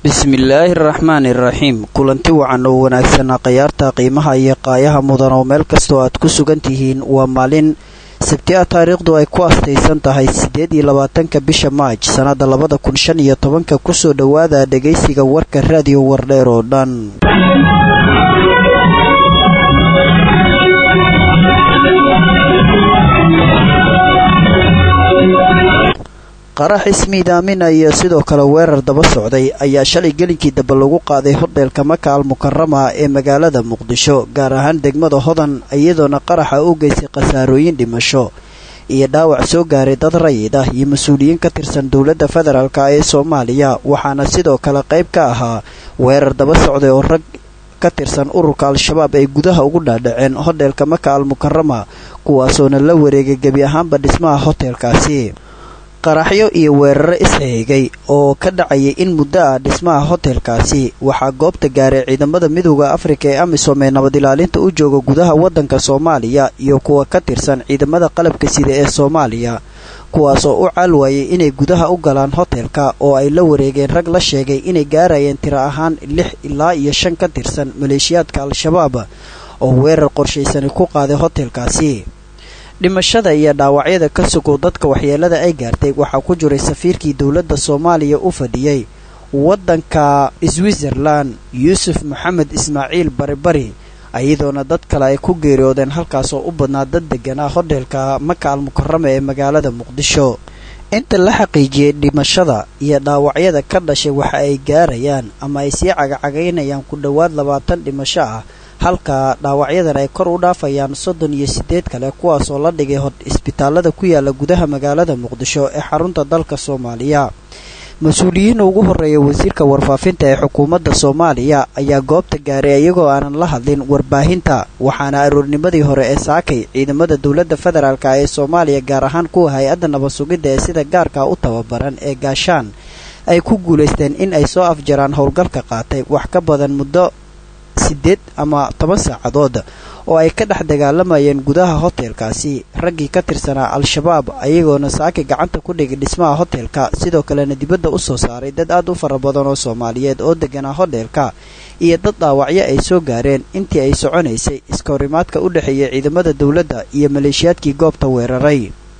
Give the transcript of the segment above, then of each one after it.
bismillaahi araxmaani iraxiim kulanti wacan oo wanaagsanaa khayaarta qiimaha iyo qaayaha mudan oo meel kastoo aad ku sugan tihiin waa maalin sabti ah taariikhdu ay ku astaysan tahay siddeed iyo labaatanka bisha maaj sannadda labada kun shan iyo tobanka kusoo dhowaada dhegaysiga warka raadiyo wardheer oo dhan qarax ismiidaamin iyo sidoo kale weerar daba socday ayaa shalay gelinkii dambe lagu qaaday hodheelka maka al mukarama ee magaalada muqdisho gaar ahaan degmada hodan iyadoona qaraxa u geystay khasaarooyin dhimasho iyo dhaawac soo gaaray dad rayid ah iyo mas-uuliyiin ka tirsan dowladda federaalk ee soomaaliya waxaana sidoo kale qayb ka ahaa weerar daba socday oo rag ka tirsan ururka al-shabaab ay gudaha ugu dhaadhaceen hodheelka maka al mukarama kuwaasoona la wareegay gebi ahaanba dhismaha hoteelkaasi qaraxyo iyo weeraro isxeegay oo ka dhacayay in muddo ah dhismaha hotelkaasi waxaa goobta gaaray ciidamada midooda afrika ee amisom ee nabad ilaalinta u jooga gudaha waddanka soomaaliya iyo kuwa ka tirsan ciidamada qalabka sida ee soomaaliya kuwaasoo u caal waayay inay gudaha u galaan hotelka oo ay la wareegeen rag la sheegay inay gaarayeen tiro ahaan lix ilaa iyo shan ka tirsan maleeshiyaadka al-shabaab oo weerar qorshaysani ku qaaday hotelkaasi dhimashada iyo dhaawacyada ka sugow dadka waxyeelada ay gaartay waxaa ku jiray safiirkii dowladda soomaaliya u fadhiyey waddanka switzerland yuusuf maxamed ismaaciil baribari iyadoona dad kale ay ku geeriyoodeen halkaasoo u badnaa dad deganaa hodheelka maka al mukarama ee magaalada muqdisho inta la xaqiijiyey dhimashada iyo dhaawacyada ka dhashay waxa ay gaarayaan ama ay sii cagacagaynayaan ku dhowaad labaatan dhimasho ah halka dhaawacyadan ay kor u dhaafayaan soddon iyo siddeed kale kuwaasoo la dhigay isbitaalada ku yaala gudaha magaalada muqdisho ee xarunta dalka soomaaliya mas-uuliyiin ugu horreeya wasiirka warfaafinta ee xukuumadda soomaaliya ayaa goobta gaaray iyagoo aanan la hadlin warbaahinta waxaana aroornimadii hore ee saakay ciidamada dowladda federaalk ee soomaaliya gaar ahaan kuwa hay-adda nabad sugidda ee sida gaarka u tababaran ee gaashaan ay ku guulaysteen in ay soo afjaraan howlgalka qaatay wax ka badan muddo siddeed ama toban saacadood oo ay ka dhex dagaalamayeen gudaha hotelkaasi raggii ka tirsanaa al-shabaab ayagoona saaki gacanta ku dhigay dhismaha hotelka sidoo kalena dibadda u soo saaray dad aad u fara badan oo soomaaliyeed oo deganaa hodheelka iyo dad dhaawacyo ay soo gaareen intii ay soconaysay iska horimaadka u dhexeeya ciidamada dowladda iyo maleeshiyaadkii goobta weeraray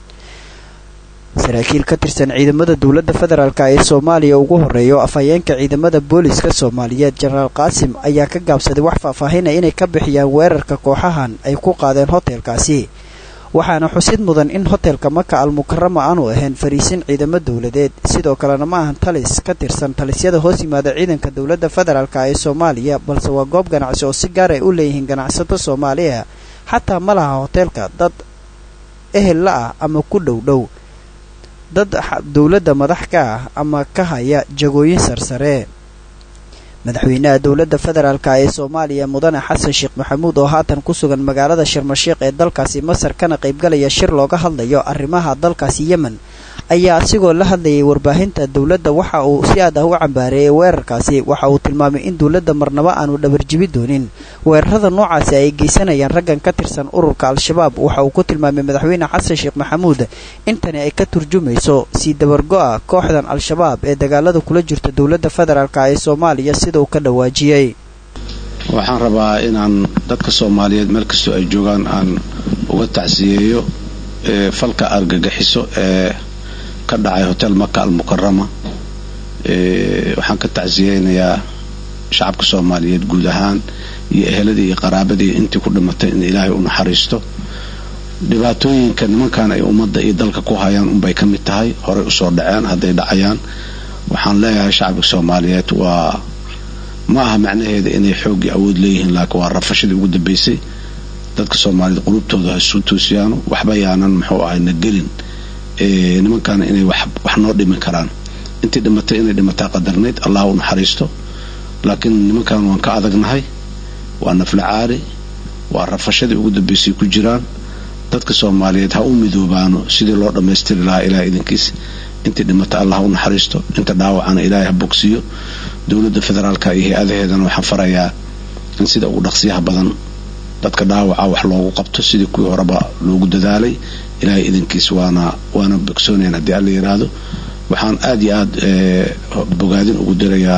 saraakiil ka tirsan ciidamada dowladda federaalk ee soomaaliya ugu horreeyo afhayeenka ciidamada booliska soomaaliyeed jenaraal qaasim ayaa ka gaabsaday wax faahfaahinaya inay ka bixiyaan weerarka kooxahan ay ku qaadeen hotelkaasi waxaana xusid mudan in hotelka maka al mukarama aanu ahayn fariisin ciidamo dowladeed sidoo kalena ma ahan talis ka tirsan talisyada hoos yimaada ciidanka dowladda federaalk ee soomaaliya balse waa goob ganacsi oo si gaar ay u leeyihiin ganacsato soomaaliya xataa ma laha hoteelka dad ehel la ah ama ku dhow dhow dad dowladda madax ka ah ama ka haya jagooyin sarsare madaxweynaha dowladda federaalk ee soomaaliya mudane xasan sheekh maxamuud oo haatan ku sugan magaalada sharmashiikh ee dalkaasi masar kana qaybgalaya shir looga hadlayo arrimaha dalkaasi yemen ayaa asigoo la hadlayay warbaahinta dowladda waxa uu si aad ah u cambaareeyay weerarkaasi waxa uu tilmaamay in dowladda marnabo aanu dhabarjibi doonin weerarada noocaasi ay geysanayaan raggan ka tirsan ururka al-shabaab waxa uu ku tilmaamay madaxweyne xasan sheekh maxamuud intani ay ka turjumayso sii dabargo-a kooxdan al-shabaab ee dagaalada kula jirta dowladda federaalk ee soomaaliya sida uu ka dhawaajiyey waxaan rabaa inaan dadka soomaaliyeed meel kastoo ay joogaan aan uga tacsiyeeyo falka argagixiso ee ka dhacay hotel maka al mukarama waxaan ka tacsiyeynayaa shacabka soomaaliyeed guud ahaan iyo eheladii iyo qaraabadii intii ku dhimatay in ilaahay u naxariisto dhibaatooyinka nimankan ay ummadda iyo dalka ku hayaan unbay ka mid tahay horey usoo dhaceen hadday dhacayaan waxaan leeyahay shacabka soomaaliyeed waa ma aha macnaheeda inay xooggii awood leeyihiin laakiin waa rafashadii ugu dambaysay dadka soomaaliyeed qulubtooda ha isu toosiyaano waxba yaanan muxuu ahay na gelin nimankaana inay wax noo dhimin karaan intii dhimatay inay dhimataa qadarnayd allah u naxariisto laakiin nimankan waan ka adagnahay waa nafla caari waa rafashadii ugu dambaysay ku jiraan dadka soomaaliyeed ha u midoobaano sidii loo dhammaystiri lahaa ilaah idinkiis intii dhimata allah u naxariisto inta dhaawacana ilaahay ha bogsiiyo dowladda federaalka iyo hay-adaheedana waxaan farayaa in sida ugu dhaqsiyaha badan dadka dhaawaca wax loogu qabto sidii kuwii horeba loogu dadaalay ilaahay idinkiis waana waana bogsoonayan haddii alla yidhaahdo waxaan aad iyo aad bogaadin ugu dirayaa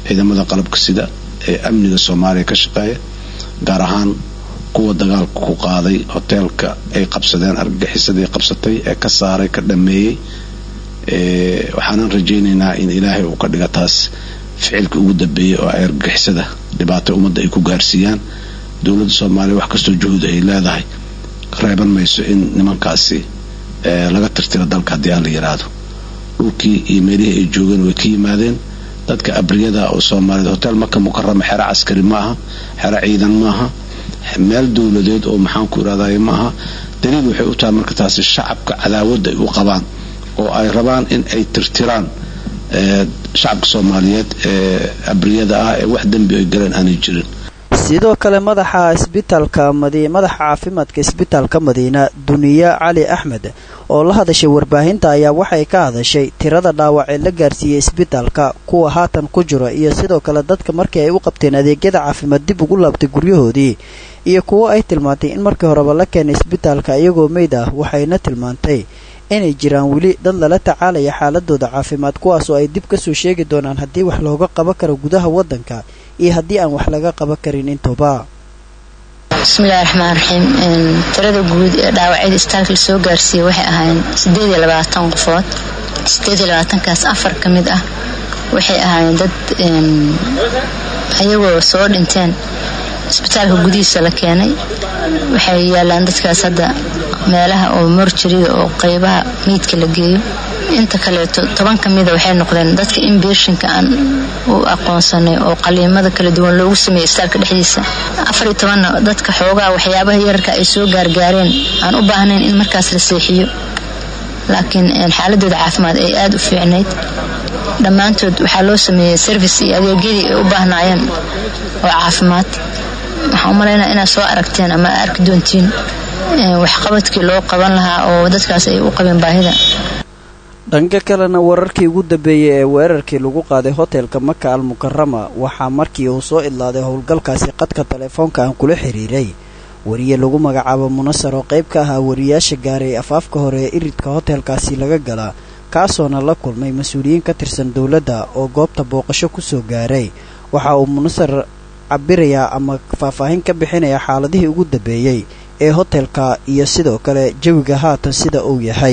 ciidamada qalabka sida ee amniga soomaaliya ka shaqeeya gaar ahaan kuwa dagaalka ku qaaday hoteelka ay qabsadeen argagixisadii qabsatay ee ka saaray ka dhameeyey waxaanan rajaynaynaa in ilaahay uu ka dhiga taas ficilka ugu dambeeyey oo ay argagixisada dhibaato ummadda ay ku gaarsiiyaan dowladda soomaaliya wax kastoo juhud ay leedahay reeban mayso in nimankaasi laga tirtiro dalka haddii aan la yidhaahdo dhulkii iyo meelihii ay joogeen way ka yimaadeen dadka abriyada oo soomaaliyed hotel maka mukarama xero caskari ma aha xero ciidan ma aha meel dowladeed oo maxaanku irahday ma aha daliil waxay u tahay marka taasi shacabka cadaawadda ay u qabaan oo ay rabaan in ay tirtiraan shacabka soomaaliyeed ee abriyada ah ee wax dembi ay galeen aanay jirin sidoo kale madaxa isbitaalka madaxa caafimaadka isbitaalka madiina duniya cali axmed oo la hadashay warbaahinta ayaa waxay ka hadashay tirada dhaawac ee la gaarsiiyey isbitaalka kuwa haatan ku jira iyo sidoo kale dadka markii ay u qabteen adeegyada caafimaad dib ugu laabtay guryahoodii iyo kuwo ay tilmaantay in markii horeba la keenay isbitaalka iyagoo meyd ah waxayna tilmaantay inay jiraan weli dad lala tacaalaya xaaladooda caafimaad kuwaasoo ay dib kasoo sheegi doonaan haddii wax looga qaban karo gudaha waddanka iyo haddii aan wax laga qaban karin intuba bismillahi raxmaan raxiim tirada guud ee dhaawacyada isbitaalka lasoo gaarsiiyey waxay ahaayeen sideed iyo labaatan qofood sideed iyo labaatankaas afar ka mid ah waxay ahaayeen dad ayagoo soo dhinteen isbitaalka gudihiisa la keenay waxay yaalaan dadkaas hadda meelaha oo morjariga oo qeybaha meydka la geeyo inta kaleeto toban ka mida waxay noqdeen dadka inbeeshinka aan u aqoonsanay oo qaliimada kala duwan loogu sameeyey isbitaalka dhexdiisa afariyo tobanna dadka xoogaha waxyaabaha yararka ay soo gaargaareen aan u baahnayn in markaas la seexiyo laakiin xaaladooda caafimaad ay aada u fiicnayd dhammaantood waxaa loo sameeyey service iyo adeegyadii ay u baahnaayeen oo caafimaad waxaan u malaynaa inaad soo aragteen ama arki doontiin waxqabadkii loo qaban lahaa oo dadkaas ay u qabeen baahida dhanka kalena wararkii ugu dambeeyey ee weerarkii lagu qaaday hotelka maka al mukarama waxaa markii uu soo idlaaday howlgalkaasi qadka telefoonka aan kula xiriiray wariye lagu magacaabo munasar oo qayb ka ahaa wariyaasha gaaray afaafka hore ee iridka hotelkaasi laga galaa kaasoona la kulmay mas-uuliyiin ka tirsan dowladda oo goobta booqasho kusoo gaaray waxa uu munasar cabirayaa ama faahfaahin ka bixinayaa xaaladihii ugu dambeeyey ee hotelka iyo sidoo kale jawiga haatan sida uu yahay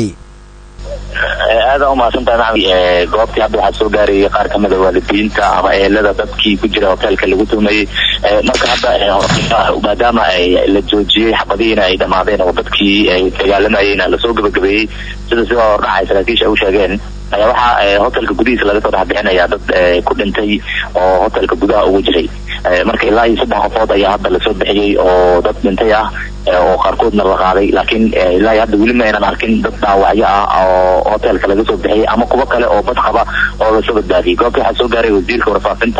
aada umahadsantahay maxamed goobtii hadda waxaa soo gaarayay qaar kamid a waalidiinta ama ehelada dadkii ku jira hoteelka lagu tumayey marka hadda maadaama la joojiyey xabadihiina ay dhamaadeen oo dadkii ay dagaalamayeyna lasoo gabagabeeyey sida sidoo hordhacay saraakiisha u sheegeen ayaa waxaa hotelka gudihiisa laga soo dhexbixinaya dad ku dhintay oo hotelka gudaha ugu jiray marka ilaa iyo saddex qofood ayaa hadda lasoo bixiyey oo dad dhintay ah oo qaarkoodna la qaaday laakiin ilaa iyo hadda weli ma aynan arkin dad dhaawacyo ah oo hotelka laga soo bixiyey ama kuwo kale oo bad qaba oo lasoo badbaadiyey goobta waxaa soo gaaray wasiirka warfaafinta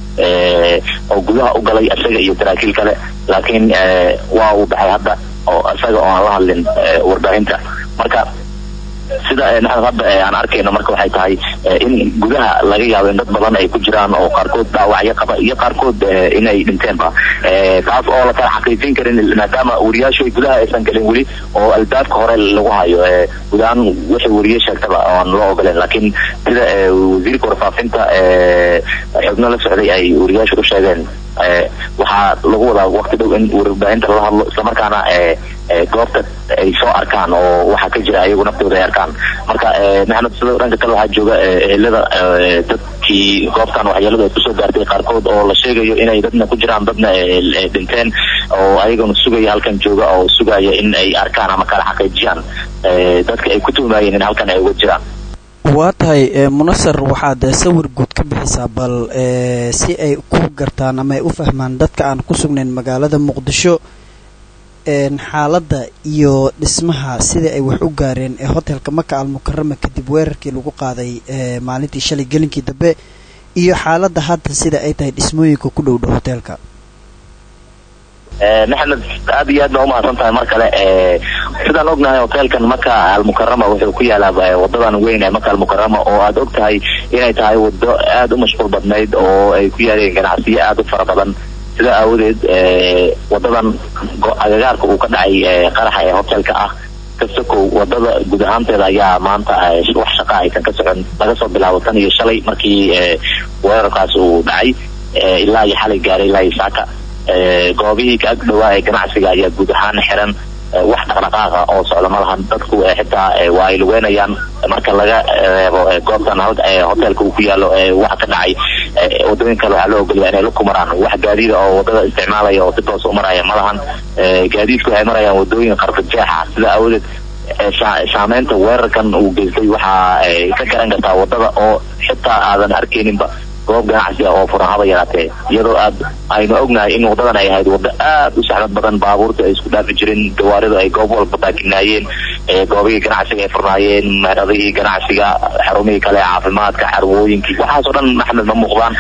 oo gudaha u galay isaga iyo saraakiil kale laakiin waa uu baxay hadda oo isaga oo aan la hadlin warbaahinta marka sida naxad hadda aan arkayno marka waxay tahay in gudaha laga yaabo in dad badan ay ku jiraan oo qaarkood dhaawacyo qaba iyo qaarkood inay dhinteenba taas oo la kala xaqiijin karin maadaama wariyaashu ay gudaha aysan gelin weli oo albaabka hore lagu hayo gudahaan wixii wariye sheegtaba aan loo ogoleen laakiin sida wasiirka warfaafinta xubno la socday ay wariyaashu u sheegeen waxaa lagu wadaa waqti dhow in warbaahinta lala hadlo islamarkaana goobta ay soo arkaan oo waxaa ka jira ayagu naftooda ay arkaan marka maxamed sida dhanka kale waxaa jooga ehelada dadkii goobtan waxyeeladu ay kusoo gaartay qaarkood oo la sheegayo inay dadna ku jiraan dadna dhinteen oo ayagana sugaya halkan jooga oo sugaya in ay arkaan ama kala xaqiijiyaan dadka ay ku tuumayeen in halkan ay uga jiraan waa tahay munasar waxaad sawir guud ka bixisaa bal si ay ku gartaan ama ay u fahmaan dadka aan ku sugnayn magaalada muqdisho xaaladda iyo dhismaha sidai ay wax u gaareen ee hotelka maka al mukarama kadib weerarkii lagu qaaday maalintii shalay gelinkii dambe iyo xaaladda hadda sida ay tahay dhismooyinka ku dhow dhow hoteelka maxamed aad iyo aad baa umahadsan tahay mar kale sidaan ognahay hoteelkan maka almukarama wuxuu ku yaalaa wadadan weyn ee maka almukarama oo aad og tahay inay tahay wado aada u mashquul badnayd oo ay ku yaaleen ganacsiyo aada u fara badan sida aawadeed wadadan agagaarka uu ka dhacay qaraxa ee hotelka ah kasakow wadada guud ahaanteeda ayaa maanta wax shaqa aysan ka socon laga soo bilaabo tan iyo shalay markii weerarkaas uu dhacay ilaa iyo xalay gaaray ilaa iyo saaka goobihii ka ag dhawaa ee ganacsiga ayaa guud ahaan xiran wax dhaqdhaqaaqa oo socda ma lahan dadku xitaa waa ay lugeynayaan marka laga reebo goobtan hoteelka uu ku yaalo waxa ka dhacay wadooyin kale waxaa loo ogolaya inay ku maraan wax gaadiida oo wadada isticmaalaya oo si toos u maraya ma lahan gaadiidku waxay marayaan wadooyin qarfajeexa sida awadeed saameynta weerarkan uu geystay waxaa ka garan kartaa wadada oo xitaa aadan arkeyninba goob ganacsi ah oo furan haba yaraatee iyadoo aad aynu ognahay in wadadan ay ahayd waddo aad u saxmad badan baabuurta ay isku dhaafi jireen gawaaridu ay goob walba baakinaayeen goobihii ganacsiga ay furnaayeen meeradihii ganacsiga xarumihii kale caafimaadka xarwooyinkii waxaasoo dhan maxmed ma muuqdaan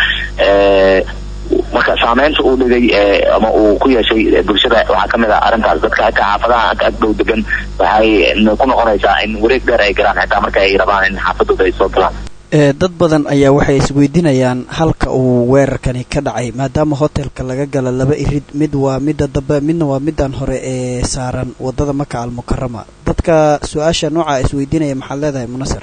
marka saameynta uu dhigay ama uu ku yeeshay bulshada waxaa kamid ah arrintaas dadka ka xaafadaha agdhow degan waxay ku noqonaysaa in wareeg dheer ay galaan xitaa marka ay rabaan in xaafadooda ay soo galaan dad badan ayaa waxay isweydiinayaan halka uu weerarkani ka dhacay maadaama hotelka laga gala laba irid mid waa midda dambe midna waa middan hore ee saaran wadada maka almukarama dadka su-aasha nooca isweydiinaya maxaad leedahay munasir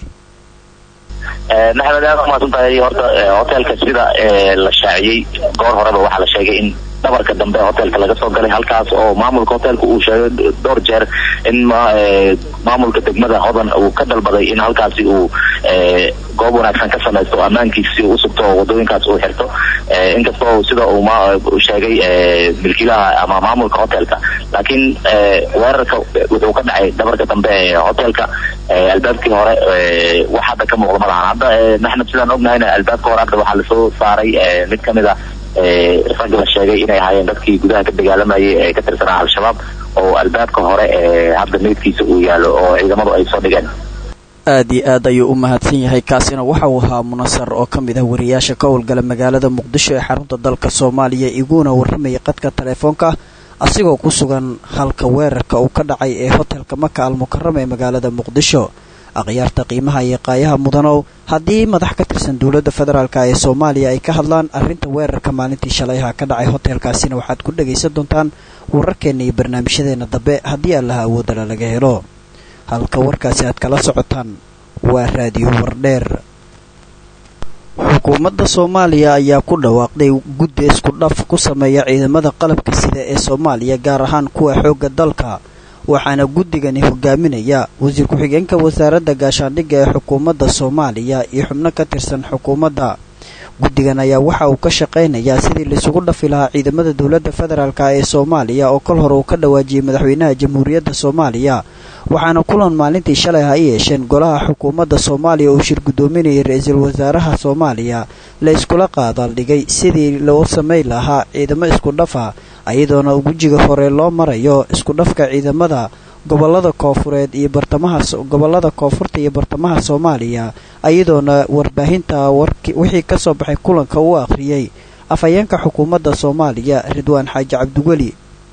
maxamed aad umaasan tahay horta hotelka sida la shaaciyey goor horeba waxaa la sheegay in dhabarka dambe hotelka laga soo galay halkaas oo maamulka hotelka uu sheegay dhowr jeer in maamulka degmada hodan uu ka dalbaday in halkaasi uu goob wanaagsan ka samaysto ammaankiisi u sugto oo wadooyinkaas uu xirto inkastoo sida uu sheegay milkiilaha ama maamulka hotelka laakiin weerarka wuxuu ka dhacay dhabarka dambe ee hotelka albaabkii hore wax hadda ka muuqda ma lahan hadda maxmed sidaan ognahayna albaabka hore hadda waxaa lasoo saaray mid kamid a rag la sheegay inay ahaayeen dadkii gudaha ka dagaalamayay ee ka tirsanaa al-shabaab oo albaabka hore ee hadda meydkiisa uu yaalo oo ciidamadu ay soo dhigeen aad iyo aad ayuu u mahadsan yahay kaasina waxa uu ahaa munasar oo ka mid ah wariyaasha ka howlgala magaalada muqdisho ee xarunta dalka soomaaliya iguna warramayay qadka taleefoonka asigoo ku sugan halka weerarka uu ka dhacay ee hotelka maka almukarama ee magaalada muqdisho akhyaarta qiimaha iyo qaayaha mudanow haddii madax ka tirsan dowladda federaalk ee soomaaliya ay ka hadlaan arrinta weerarka maalintii shalayha ka dhacay hotelkaasina waxaad ku dhagaysan doontaan wararkeenna iyo barnaamijyadeena dambe haddii allaha awoodala laga helo halka warkaasi aad kala socotaan waa raadiyo wardheer xukuumadda soomaaliya ayaa ku dhawaaqday guddi isku dhaf ku sameeya ciidamada qalabka sida ee soomaaliya gaar ahaan kuwa xoogga dalka waxaana guddigani hogaaminaya wasiir ku-xigeenka wasaaradda gaashaandhigga ee xukuumadda soomaaliya iyo xubno ka tirsan xukuumadda guddigan ayaa waxa uu ka shaqaynayaa sidii laisugu dhafi lahaa ciidamada dowladda federaalk ee soomaaliya oo kol hore uu ka dhawaajiyey madaxweynaha jamhuuriyadda soomaaliya waxaana kulan maalintii shalay ha i yeesheen golaha xukuumadda soomaaliya uu shir guddoominayay ra-iisul wasaaraha soomaaliya la iskula qaadaaldhigay sidii loo samayn lahaa ciidamo isku dhafa iyadoona wejiga hore loo marayo isku dhafka ciidamada gobolada koofureed iyo bartamaha gobolada koonfurta iyo bartamaha soomaaliya iyadoona warbaahinta wixii kasoo baxay kulanka uu akhriyey afhayeenka xukuumadda soomaaliya ridwaan xaaji cabdiweli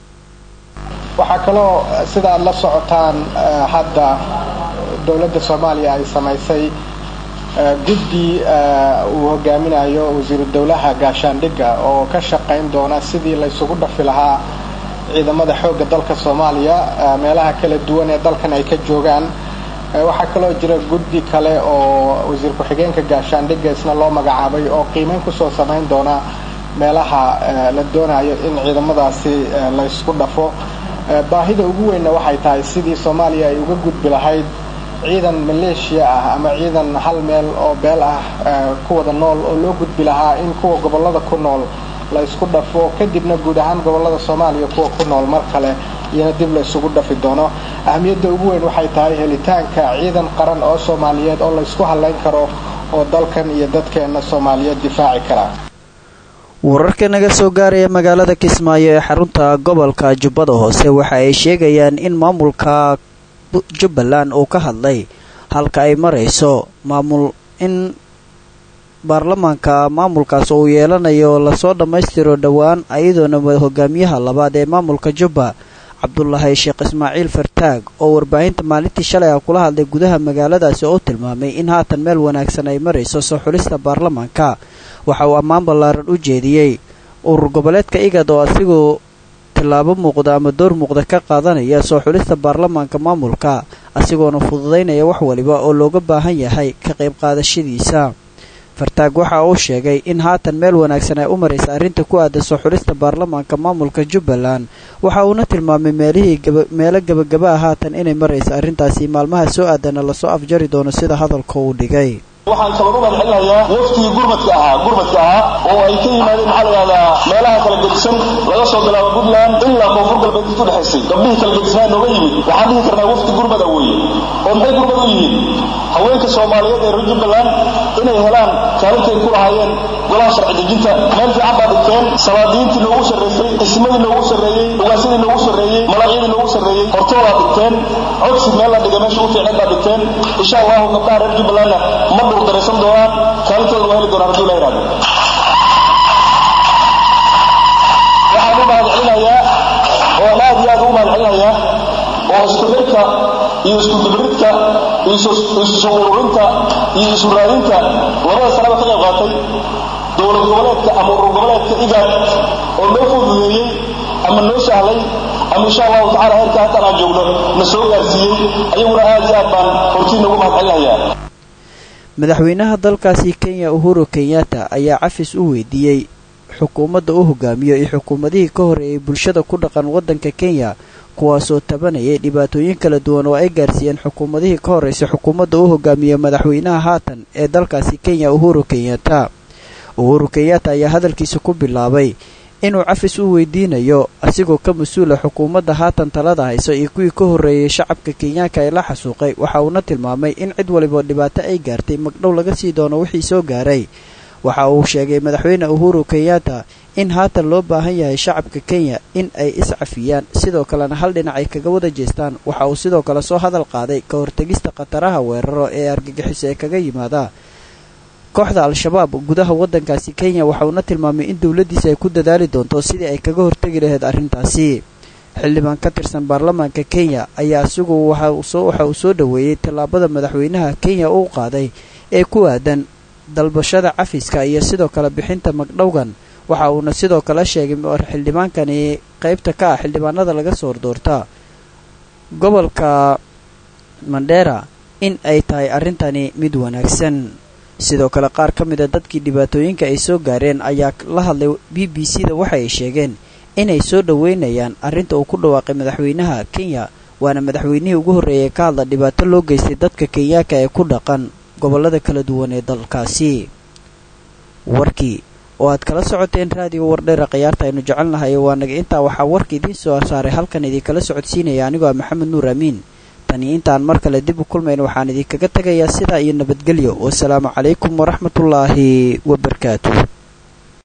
waxaa kaloo sida aad la socotaan hadda dowladda soomaaliya ay samaysay guddi uu hogaaminayo wasiiru dowlaha gaashaandhigga oo ka shaqayn doona sidii la ysugu dhafi lahaa ciidamada xoogga dalka soomaaliya meelaha kala duwan ee dalkan ay ka joogaan waxaa kaloo jira guddi kale oo wasiir ku-xigeenka gaashaandhigga isna loo magacaabay oo qiimeyn kusoo samayn doona meelaha la doonayo in ciidamadaasi la ysku dhafo baahida ugu weynna waxay tahay sidii soomaaliya ay uga gudbi lahayd ciidan maleeshiya ah ama ciidan hal meel oo beel ah ku wada nool oo loo gudbi lahaa in kuwa gobollada ku nool la ysku dhafo kadibna guud ahaan gobollada soomaaliya kuwa ku nool mar kale iyana dib la isugu dhafi doono ahmiyadda ugu weyn waxay tahay helitaanka ciidan qaran oo soomaaliyeed oo la ysku hallayn karo oo dalkan iyo dadkeenna soomaaliyeed difaaci kara wararka naga soo gaaraya magaalada kismaayo ee xarunta gobolka jubbada hoose waxa ay sheegayaan in maamulka jubbaland uu ka hadlay halka ay marayso maamul in baarlamaanka maamulkaas uu yeelanayo lasoo dhammaystiro dhowaan ayadoona hogaamiyaha labaad ee maamulka jubba cabdulaahi sheekh ismaaciil fartaag oo warbaahinta maalintii shalay ah kula hadlay gudaha magaaladaasi oo tilmaamay in haatan meel wanaagsan ay marayso soo xulista baarlamaanka waxa uu ammaan ballaaran u jeediyey urur goboleedka igad oo asigoo tillaabo muuqda ama door muuqda ka qaadanaya soo xulista baarlamaanka maamulka asigoona fududaynaya wax waliba oo looga baahan yahay ka qayb qaadashadiisa fartaag waxa uu sheegay in haatan meel wanaagsan ay u maraysa arrinta ku aadan soo xulista baarlamaanka maamulka jubbaland waxa uuna tilmaamay meelihii meelo gebagaba ah haatan inay maraysa arrintaasi maalmaha soo aadana lasoo afjari doono sida hadalka uu dhigay waxaan kaloo u mahadcelinayaa waftigii gurmadka ahaa gurmadka ahaa oo ay ka yimaadeen maxaa la yidhahdaa meelaha kala gedisan laga soo bilaabo puntland ilaa koonfur galbeed intu dhexaysay gabdhihii kala gedisnaa nooga yimid waxaan dhihi karnaa wafti gurmada weeye oo maxay gurmad u yihiin haweenka soomaaliyeed ee reer jubbaland inay helaan kaalintay ku lahaayeen golaha sharci dejinta meel fiican baa dhigteen salaadiintii noogu sarraysay xismadii noogu sarreeyey ugaasyadii noogu sarreeyey malacyadii noogu sarreeyey hortoodaa dhigteen codsi meel la dhiga meesha u fiicneed baa dhigteen insha allahu gabdhaha reer jubbalandna ma dhurdaraysan doonaan kaalintooda waa heli doonaan hadduu la yidhahdo waxaan u mahadcelinayaa oo aan aad iyo aad ugu mahadcelinayaa oo isku xirka iyo isku dibridka iyo isu ururinta iyo isu raadinta labada sanaba ka qayb qaatay dowlad goboleedka ama urur goboleedka igaad oo noo fududeeyey ama noo sahlay ama insha allahu tacala heerka hataan aan joogno na soo gaarsiiyey ayaguna aad iyo aad baan hortiina ugu mahadcelinayaa madaxweynaha dalkaasi kenya uhuru kenyatta ayaa cafis u weydiiyey xukuumadda u hogaamiyo iyo xukuumadihii ka horeeyay bulshada ku dhaqan waddanka kenya kuwaasoo tabanayay dhibaatooyin kala duwan oo ay gaarsiiyeen xukuumadihii ka horreysay xukuumadda u hogaamiyo madaxweynaha haatan ee dalkaasi kenya uhuru kenyatta uhuru kenyatta ayaa hadalkiisa ku bilaabay inuu cafis u weydiinayo asigoo ka mas-uula xukuumadda haatan talada hayso iyo kuwii ka horreeyey shacabka kenyaanka ee la xasuuqay waxa uuna tilmaamay in cid waliba dhibaato ay gaartay magdhow laga sii doono wixii soo gaaray waxa uu sheegay madaxweyne uhuru kenyatta in haatan loo baahan yahay shacabka kenya in ay iscafiyaan sidoo kalena hal dhinac ay kaga wada jeestaan waxa uu sidoo kale soo hadal qaaday ka hortegista khataraha weeraro ee argagixiso ee kaga yimaada kooxda al-shabaab gudaha waddankaasi kenya waxa uuna tilmaamay in dowladdiisa ay ku dadaali doonto sidii ay kaga hortegi lahayd arrintaasi xildhibaan ka tirsan baarlamaanka kenya ayaa isagu waxa uu soo dhoweeyey tallaabada madaxweynaha kenya uu qaaday ee ku aadan dalbashada cafiska iyo sidoo kale bixinta magdhowgan waxa uuna sidoo kale sheegay xildhibaankani qaybta ka ah xildhibaanada laga soo hordoorta gobolka mandheera in ay tahay arrintani mid wanaagsan sidoo kale qaar ka mid a dadkii dhibaatooyinka ay soo gaareen ayaa la hadlay b b c da waxa ay sheegeen inay soo dhoweynayaan arrinta uu ku dhawaaqay madaxweynaha kenya waana madaxweynihii ugu horreeyay ka hadla dhibaato loo geystay dadka kenyaanka ee ku dhaqan gobollada kala duwan ee dalkaasi warkii oo aad kala socoteen raadiga wardheera khiyaarta aynu jecelnahay waa naga intaa waxaa warka idiin soo saaray halkan idinkala socodsiinaya anigoo ah maxamed nuur amiin tani intaan mar kale dib u kulmayn waxaan idinkaga tegayaa sidaa iyo nabadgelyo wasalaamu calaykum waraxmatullaahi wabarakaatu